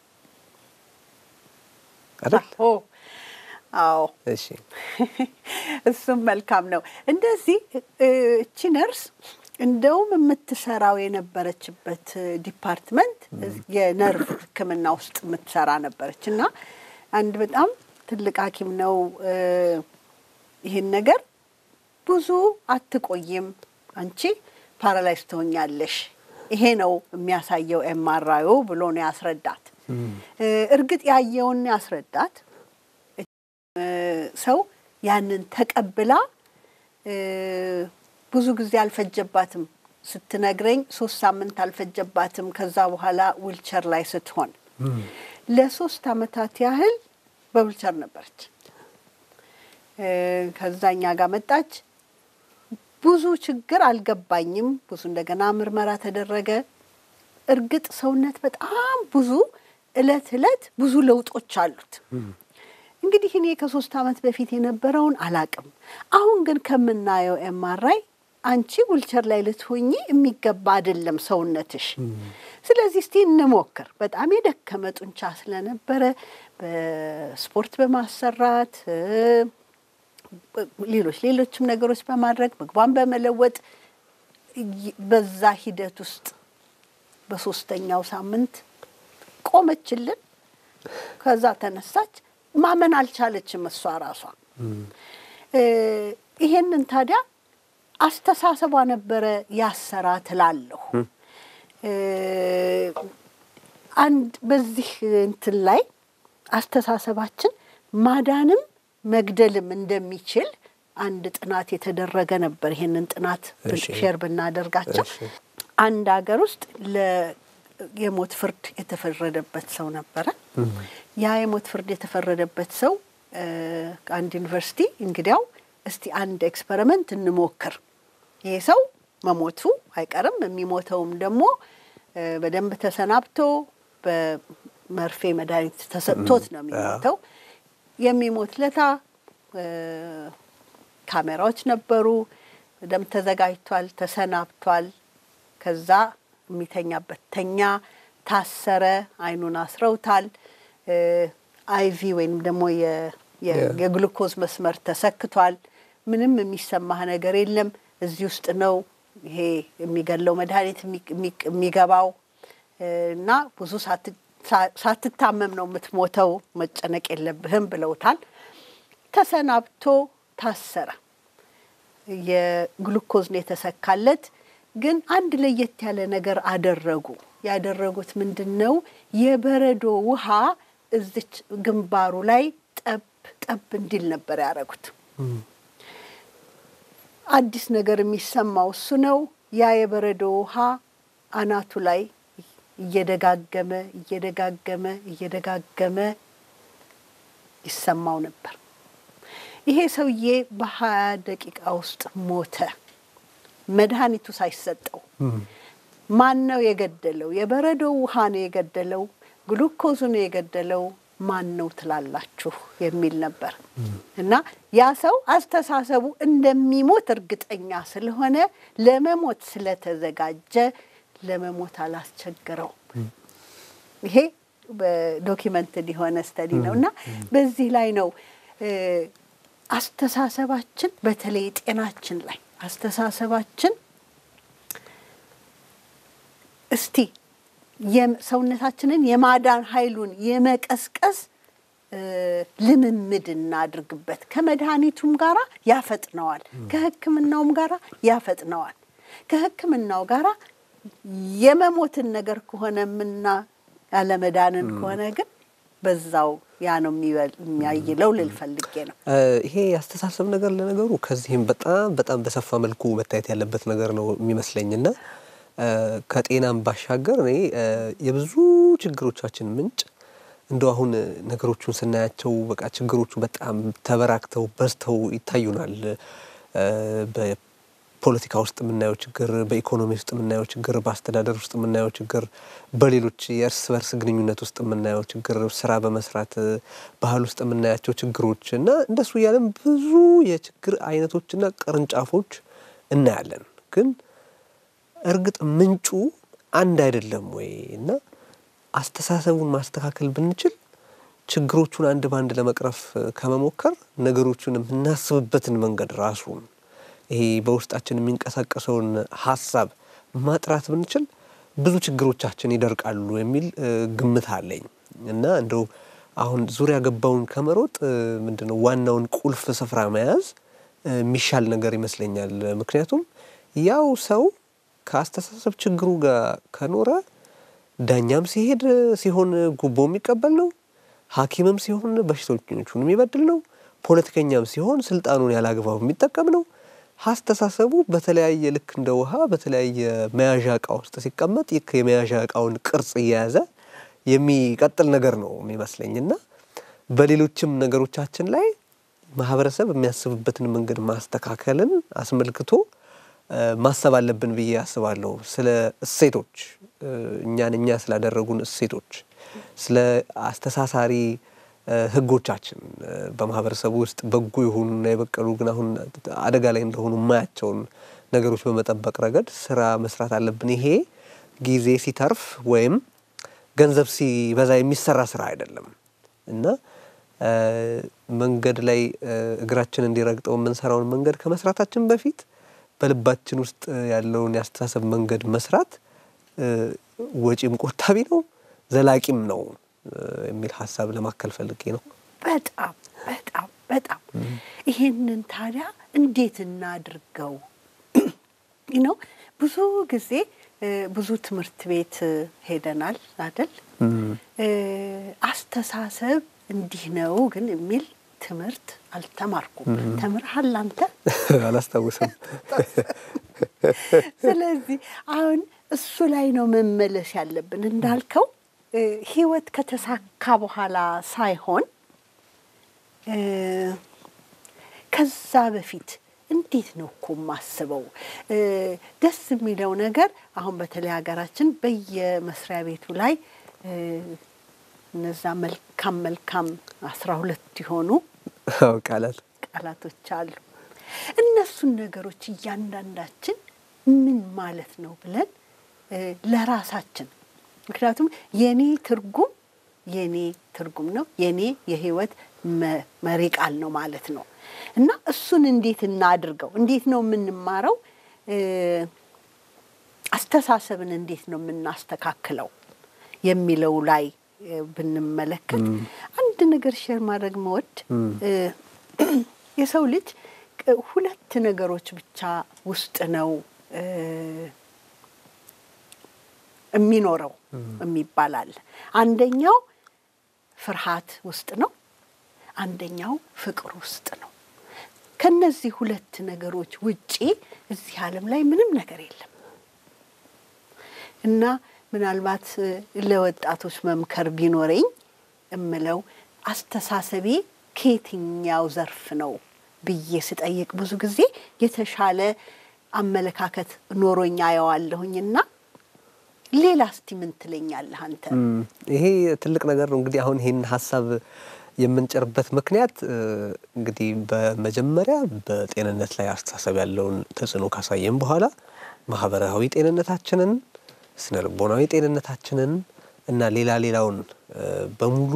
አይደል? አዎ፣ እሺ። እሱም መልካም ነው። እንደዚህ እቺ ነርስ እንደውም የምትሰራው የነበረችበት ዲፓርትመንት የነርቭ ሕክምና ውስጥ የምትሰራ ነበረች እና አንድ በጣም ትልቅ ሐኪም ነው ይህን ነገር ብዙ አትቆይም፣ አንቺ ፓራላይዝ ትሆኛለሽ፣ ይሄ ነው የሚያሳየው ኤምአርአዩ ብሎ ነው ያስረዳት። እርግጥ ያየውን ያስረዳት ሰው ያንን ተቀብላ ብዙ ጊዜ አልፈጀባትም። ስትነግረኝ ሶስት ሳምንት አልፈጀባትም። ከዛ በኋላ ዊልቸር ላይ ስትሆን ለሶስት አመታት ያህል በዊልቸር ነበረች። ከዛኛ ጋር መጣች። ብዙ ችግር አልገባኝም። ብዙ እንደገና ምርመራ ተደረገ። እርግጥ ሰውነት በጣም ብዙ እለት እለት ብዙ ለውጦች አሉት። እንግዲህ እኔ ከሶስት አመት በፊት የነበረውን አላቅም። አሁን ግን ከምናየው ኤምአርአይ አንቺ ዊልቸር ላይ ልትሆኚ የሚገባ አይደለም ሰውነትሽ። ስለዚህ እስቲ እንሞክር። በጣም የደከመ ጡንቻ ስለነበረ በስፖርት በማሰራት ሌሎች ሌሎችም ነገሮች በማድረግ ምግቧን በመለወጥ በዛ ሂደት ውስጥ በሶስተኛው ሳምንት ቆመችልን። ከዛ ተነሳች። ማመን አልቻለችም እሷ ራሷ። ይሄንን ታዲያ አስተሳሰቧ ነበረ ያሰራ ትላለሁ። አንድ በዚህ እንትን ላይ አስተሳሰባችን ማዳንም መግደልም እንደሚችል አንድ ጥናት የተደረገ ነበር። ይሄንን ጥናት ሼር ብናደርጋቸው አንድ ሀገር ውስጥ የሞት ፍርድ የተፈረደበት ሰው ነበረ። ያ የሞት ፍርድ የተፈረደበት ሰው አንድ ዩኒቨርሲቲ እንግዲያው እስቲ አንድ ኤክስፐሪመንት እንሞክር፣ ይሄ ሰው መሞቱ አይቀርም፣ የሚሞተውም ደግሞ በደንብ ተሰናብቶ በመርፌ መድኃኒት ተሰጥቶት ነው የሚሞተው። የሚሞት ለታ ካሜራዎች ነበሩ፣ በደንብ ተዘጋጅቷል፣ ተሰናብቷል። ከዛ የሚተኛበት ተኛ፣ ታሰረ፣ አይኑን አስረውታል። አይቪ ወይም ደግሞ የግሉኮዝ መስመር ተሰክቷል። ምንም የሚሰማህ ነገር የለም። እዚህ ውስጥ ነው ይሄ የሚገለው መድኃኒት የሚገባው እና ብዙ ሳትታመም ነው የምትሞተው፣ መጨነቅ የለብህም ብለውታል። ተሰናብቶ ታሰረ። የግሉኮዝ ነው የተሰካለት። ግን አንድ ለየት ያለ ነገር አደረጉ። ያደረጉት ምንድን ነው? የበረዶ ውሃ እዚች ግንባሩ ላይ ጠብ ጠብ እንዲል ነበር ያደረጉት። አዲስ ነገር የሚሰማው እሱ ነው። ያ የበረዶ ውሃ አናቱ ላይ እየደጋገመ እየደጋገመ እየደጋገመ ይሰማው ነበር። ይሄ ሰውዬ በሀያ ደቂቃ ውስጥ ሞተ፣ መድኃኒቱ ሳይሰጠው። ማን ነው የገደለው? የበረዶ ውሃ ነው የገደለው? ግሉኮዙ ነው የገደለው? ማን ነው ትላላችሁ? የሚል ነበር እና ያ ሰው አስተሳሰቡ እንደሚሞት እርግጠኛ ስለሆነ ለመሞት ስለተዘጋጀ ለመሞት አላስቸገረውም። ይሄ በዶኪመንትድ የሆነ ስተዲ ነው እና በዚህ ላይ ነው አስተሳሰባችን በተለይ ጤናችን ላይ አስተሳሰባችን እስቲ ሰውነታችንን የማዳን ኃይሉን የመቀስቀስ ልምምድ እናድርግበት። ከመድኃኒቱም ጋራ ያፈጥነዋል፣ ከሕክምናውም ጋራ ያፈጥነዋል። ከሕክምናው ጋራ የመሞትን ነገር ከሆነ ምና ያለመዳንን ከሆነ ግን በዛው ያ ነው የሚያይለው ልል ፈልጌ ነው። ይሄ ያስተሳሰብ ነገር ለነገሩ ከዚህም በጣም በጣም በሰፋ መልኩ መታየት ያለበት ነገር ነው የሚመስለኝና ከጤናም ባሻገር እኔ የብዙ ችግሮቻችን ምንጭ እንደው አሁን ነገሮቹን ስናያቸው በቃ ችግሮቹ በጣም ተበራክተው በዝተው ይታዩናል። በፖለቲካ ውስጥ የምናየው ችግር፣ በኢኮኖሚ ውስጥ የምናየው ችግር፣ በአስተዳደር ውስጥ የምናየው ችግር፣ በሌሎች የእርስ በርስ ግንኙነት ውስጥ የምናየው ችግር፣ ስራ በመስራት ባህል ውስጥ የምናያቸው ችግሮች እና እንደሱ እያለን ብዙ የችግር አይነቶችና ቅርንጫፎች እናያለን ግን እርግጥ ምንጩ አንድ አይደለም ወይ? እና አስተሳሰቡን ማስተካከል ብንችል ችግሮቹን አንድ በአንድ ለመቅረፍ ከመሞከር ነገሮቹን የምናስብበትን መንገድ ራሱን ይሄ በውስጣችን የሚንቀሳቀሰውን ሀሳብ ማጥራት ብንችል ብዙ ችግሮቻችን ይደርቃሉ የሚል ግምት አለኝ እና እንደው አሁን ዙሪያ ገባውን ከመሮጥ ምንድነው ዋናውን ቁልፍ ስፍራ መያዝ የሚሻል ነገር ይመስለኛል። ምክንያቱም ያው ሰው ከአስተሳሰብ ችግሩ ጋር ከኖረ ዳኛም ሲሄድ ሲሆን ጉቦ የሚቀበል ነው። ሐኪምም ሲሆን በሽተኞቹን የሚበድል ነው። ፖለቲከኛም ሲሆን ስልጣኑን ያላግባብ የሚጠቀም ነው። አስተሳሰቡ በተለያየ ልክ እንደ ውሃ በተለያየ መያዣ እቃ ውስጥ ሲቀመጥ ይህ የመያዣ እቃውን ቅርጽ እየያዘ የሚቀጥል ነገር ነው የሚመስለኝና በሌሎችም ነገሮቻችን ላይ ማህበረሰብ የሚያስብበትን መንገድ ማስተካከልን አስመልክቶ ማሰብ አለብን ብዬ አስባለሁ። ስለ እሴቶች እኛን እኛ ስላደረጉን እሴቶች፣ ስለ አስተሳሳሪ ሕጎቻችን በማህበረሰቡ ውስጥ በጎ የሆኑና የበቀሉ ግን አሁን አደጋ ላይ እንደሆኑ የማያቸውን ነገሮች በመጠበቅ ረገድ ስራ መስራት አለብን። ይሄ ጊዜ ሲተርፍ ወይም ገንዘብ ሲበዛ የሚሰራ ስራ አይደለም እና መንገድ ላይ እግራችን እንዲረግጠው የምንሰራውን መንገድ ከመስራታችን በፊት በልባችን ውስጥ ያለውን የአስተሳሰብ መንገድ መስራት ወጪም ቆጣቢ ነው፣ ዘላቂም ነው የሚል ሀሳብ ለማከል ፈልጌ ነው። በጣም በጣም በጣም ይሄንን ታዲያ እንዴት እናድርገው ነው? ብዙ ጊዜ ብዙ ትምህርት ቤት ሄደናል አይደል? አስተሳሰብ እንዲህ ነው ግን የሚል ትምህርት አልተማርኩም። ተምርሃል አንተ? አላስታውስም። ስለዚህ አሁን እሱ ላይ ነው መመለስ ያለብን። እንዳልከው ህይወት ከተሳካ በኋላ ሳይሆን ከዛ በፊት እንዴት ነው እኮ የማስበው። ደስ የሚለው ነገር አሁን በተለይ ሀገራችን በየመስሪያ ቤቱ ላይ እነዛ መልካም መልካም አስራ ሁለት የሆኑ ቃላት ቃላቶች አሉ። እነሱን ነገሮች እያንዳንዳችን ምን ማለት ነው ብለን ለራሳችን ምክንያቱም የኔ ትርጉም የኔ ትርጉም ነው የኔ የህይወት መሪ ቃል ነው ማለት ነው እና እሱን እንዴት እናድርገው? እንዴት ነው የምንማረው? አስተሳሰብን እንዴት ነው የምናስተካክለው የሚለው ላይ ብንመለከት አንድ ነገር ሼር ማድረግ መወድ የሰው ልጅ ሁለት ነገሮች ብቻ ውስጥ ነው የሚኖረው የሚባል አለ። አንደኛው ፍርሃት ውስጥ ነው፣ አንደኛው ፍቅር ውስጥ ነው። ከነዚህ ሁለት ነገሮች ውጪ እዚህ ዓለም ላይ ምንም ነገር የለም እና ምናልባት ለወጣቶች መምከር ቢኖረኝ እምለው አስተሳሰቤ ከየትኛው ዘርፍ ነው ብዬ ስጠይቅ ብዙ ጊዜ የተሻለ አመለካከት ኖሮኝ አየዋለሁኝና ሌላ እስቲ ምን ትለኛለህ አንተ? ይሄ ትልቅ ነገር ነው። እንግዲህ አሁን ይህን ሀሳብ የምንጭርበት ምክንያት እንግዲህ በመጀመሪያ በጤንነት ላይ አስተሳሰብ ያለውን ተጽዕኖ ካሳየን በኋላ ማህበራዊ ጤንነታችንን፣ ስነ ልቦናዊ ጤንነታችንን እና ሌላ ሌላውን በሙሉ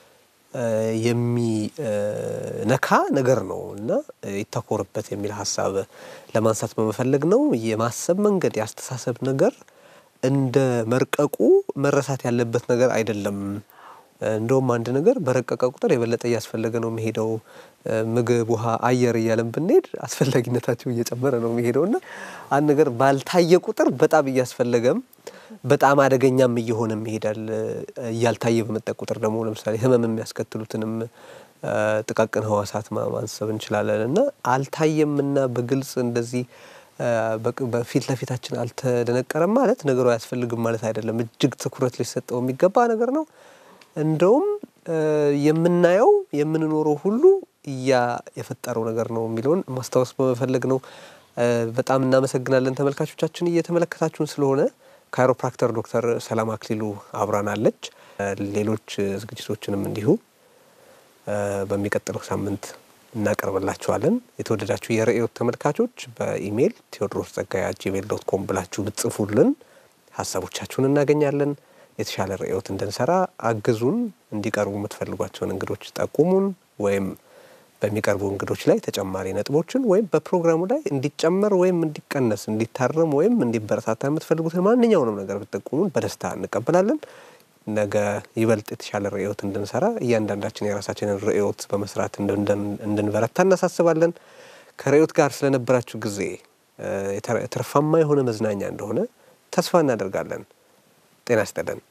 የሚነካ ነገር ነው እና ይተኮርበት የሚል ሀሳብ ለማንሳት በመፈለግ ነው። የማሰብ መንገድ የአስተሳሰብ ነገር እንደ መርቀቁ መረሳት ያለበት ነገር አይደለም። እንደውም አንድ ነገር በረቀቀ ቁጥር የበለጠ እያስፈለገ ነው የሚሄደው። ምግብ፣ ውሃ፣ አየር እያለን ብንሄድ አስፈላጊነታቸው እየጨመረ ነው የሚሄደው እና አንድ ነገር ባልታየ ቁጥር በጣም እያስፈለገም በጣም አደገኛም እየሆነም ይሄዳል። እያልታየ በመጣ ቁጥር ደግሞ ለምሳሌ ሕመም የሚያስከትሉትንም ጥቃቅን ህዋሳት ማንሰብ እንችላለን እና አልታየም እና በግልጽ እንደዚህ በፊት ለፊታችን አልተደነቀረም ማለት ነገሩ አያስፈልግም ማለት አይደለም። እጅግ ትኩረት ሊሰጠው የሚገባ ነገር ነው። እንደውም የምናየው የምንኖረው ሁሉ እያ የፈጠረው ነገር ነው የሚለውን ማስታወስ በመፈለግ ነው። በጣም እናመሰግናለን ተመልካቾቻችን እየተመለከታችሁን ስለሆነ። ካይሮፕራክተር ዶክተር ሰላም አክሊሉ አብራናለች። ሌሎች ዝግጅቶችንም እንዲሁ በሚቀጥለው ሳምንት እናቀርብላችኋለን። የተወደዳችሁ የርዕዮት ተመልካቾች በኢሜይል ቴዎድሮስ ጸጋዬ ጂሜል ዶት ኮም ብላችሁ ብትጽፉልን ሀሳቦቻችሁን እናገኛለን። የተሻለ ርዕዮት እንድንሰራ አግዙን። እንዲቀርቡ የምትፈልጓቸውን እንግዶች ጠቁሙን፣ ወይም በሚቀርቡ እንግዶች ላይ ተጨማሪ ነጥቦችን ወይም በፕሮግራሙ ላይ እንዲጨመር ወይም እንዲቀነስ፣ እንዲታረም ወይም እንዲበረታታ የምትፈልጉትን ማንኛውንም ነገር ብትጠቁሙን በደስታ እንቀበላለን። ነገ ይበልጥ የተሻለ ርዕዮት እንድንሰራ እያንዳንዳችን የራሳችንን ርዕዮት በመስራት እንድንበረታ እናሳስባለን። ከርዕዮት ጋር ስለነበራችሁ ጊዜ ትርፋማ የሆነ መዝናኛ እንደሆነ ተስፋ እናደርጋለን። ጤና ይስጥልን።